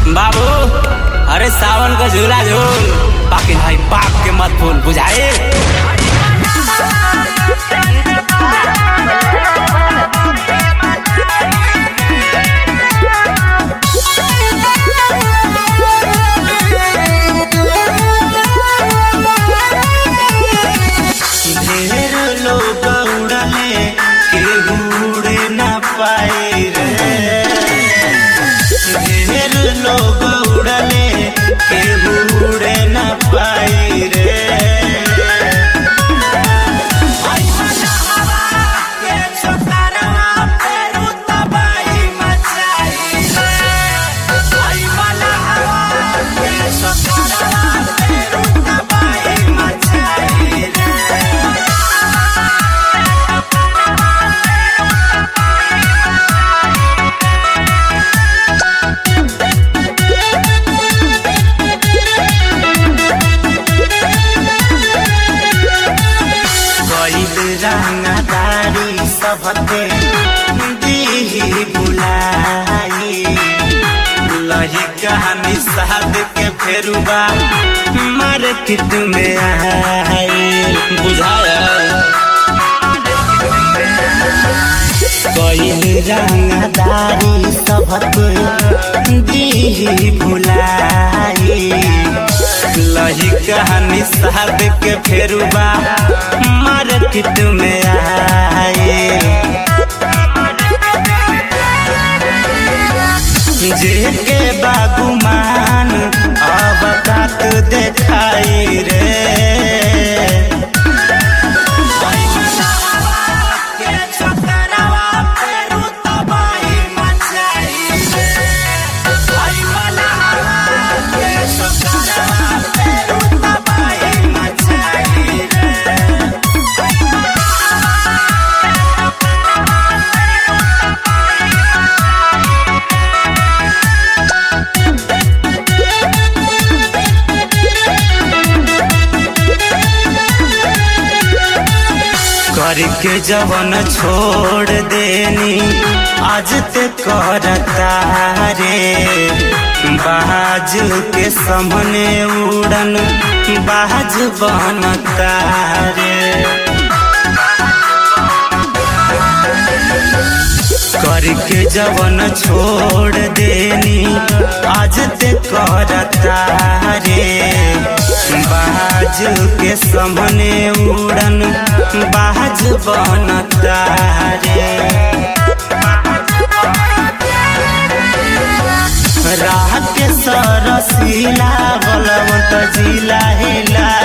बाबू अरे सावन का झूला झूल बाकी भाई बाप के मत फूल बुझाए ढेर लोग उड़ले केहू उड़े न पाए रे ढेर लोग उड़ले केहू उड़े न पाए रे गईल रंगदारी सबते दीही बुलाई लही कहानी साध के फेरुबा मार्केट में आई बुझाया गईल रंगदारी सबते दीही बुलाई लही कहानी साध के फेरुबा मार्केट में आई जेके बागुमान अब बात देखाई रे करके जवन छोड़ देनी आज ते करता रे बाज के सामने उड़न बाज बनता रे करके जवन छोड़ देनी आज ते करता रे बाज के सामने उड़न बाज बनता रे राह के सरसीला बलवंत जिला हिला